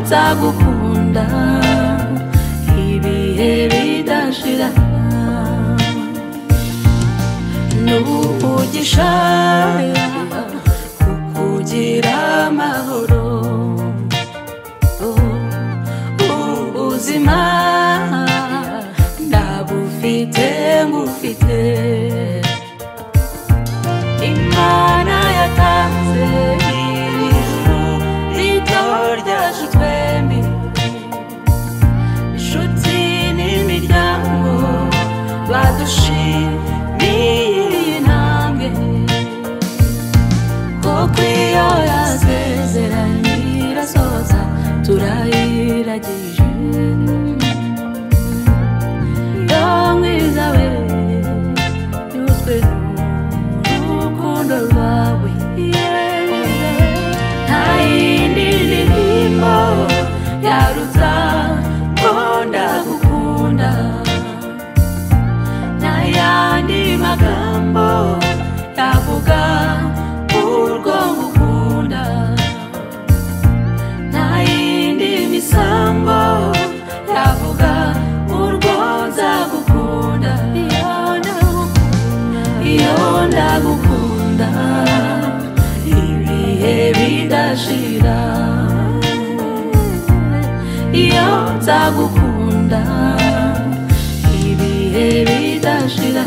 nzagukunda ibihe bidashira n'umugisha kukugira amahoro ubuzima ndabufite ngufite imana yatanze ijuru rito ryacu twembi inshuti n'imiryango badushimiye intambwe koko iyo yasezeranye irasoza turayiragije yo mwiza we yuzwe n'urukundo rwawe nta yindi ndirimbo yaruta mbonda gukunda nta yandi magambo yavuga urwo ngukunda nta yindi misambo yavuga urwo nzagukunda iyo ndagukunda iyo ndagukunda ibihe bidashira iyo nzagukunda ibihe bidashira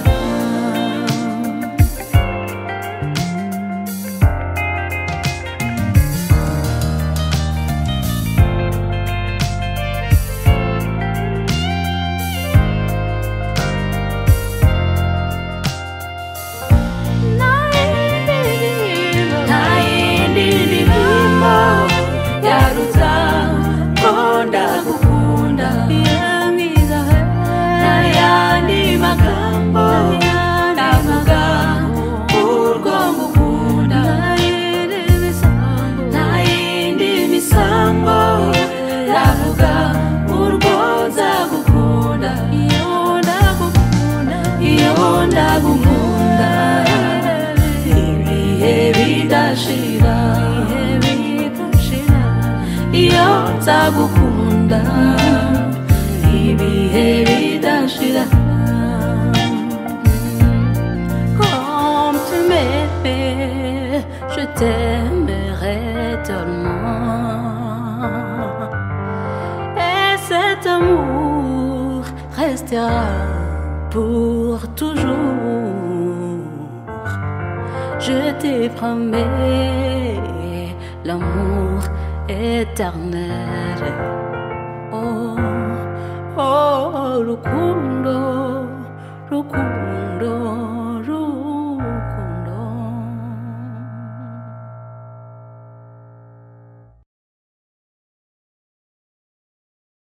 nta yindi ndirimbo yaruta mbonda gukunda nta yandi magambo navuga urwo ngukunda nta yindi misambo navuga urwo nzagukunda iyo ndagukunda ibihe bidashira iyo nzagukunda ibihe bidashira comme tu m'aimais je t'aimerai tellement et cet amour restera pour toujours je te promets l'amour éternel. Oh, oh, oh, Rukundo, Rukundo,